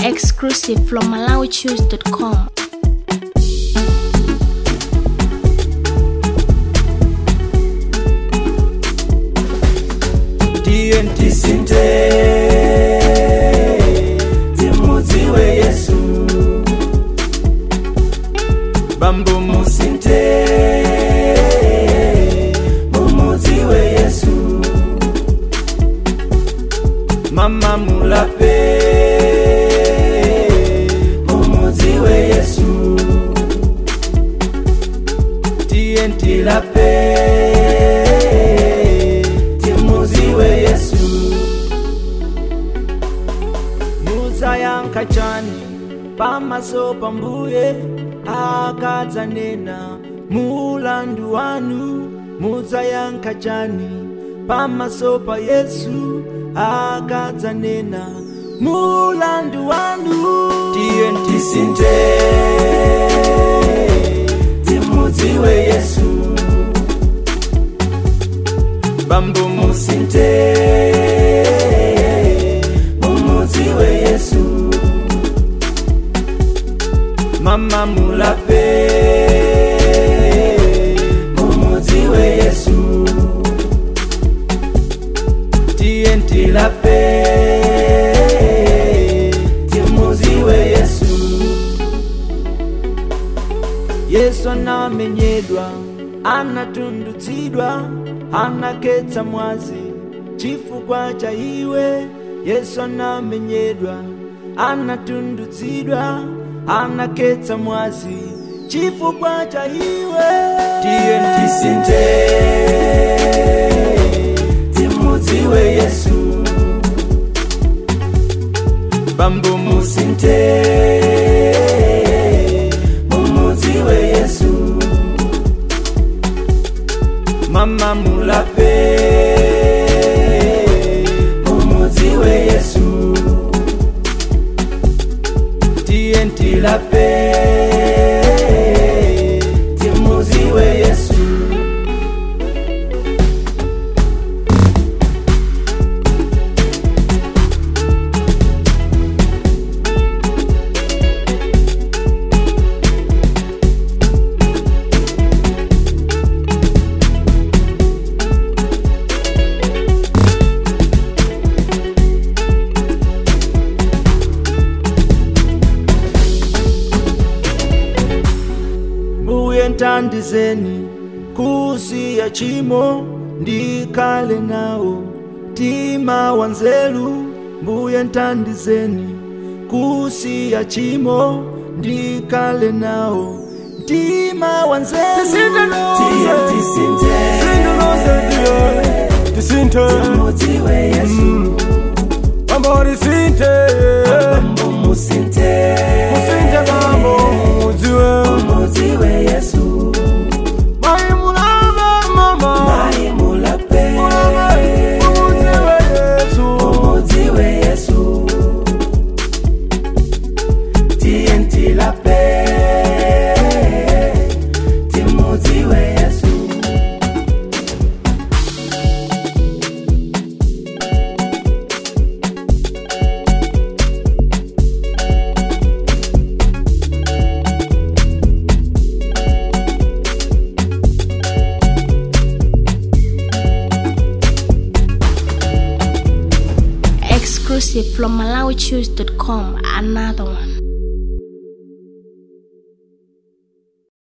Exclusive from MalawiChoose.com. TNT sinte timudziwe yesu bambo musinte mumudziwe yesu mama mulape mumudziwe yesu TNT lape timudziwe yesu muzayankha chani pamaso pa mbuye akadzanena mulandu wanu muzayankha chani pamaso pa yesu akadzanena mulandu wanu TNT sinte timudziwe yesu bambo musinte mumudziwe yesu mama mulape mumudziwe yesu TNT lape timudziwe yesu yesu anamenyedwa anatundutsidwa anaketsa mwazi chifukwa cha iwe yesu anamenyedwa anatundutsidwa anaketsa mwazi chifukwa cha iwe TNT sinte timudziwe yesu bambo musinte mumudziwe yesu mama mulape mumudziwe yesu TNT lape timudziwe yesu mbuye ntandizeni kusiya chimo ndikhale nawo mtima wanzeru mbuye ntandizeni kusiya chimo ndikhale nawo mtima wanzeru tisinte timudziwe yesu mambo tisinte musinte musinte mambo mudziwe mudziwe yesu mai mulava mama mai mulape mudziwe yesu mudziwe yesu TNT lape timudziwe yesu Exclusive from MalawiChoose.com. Another one.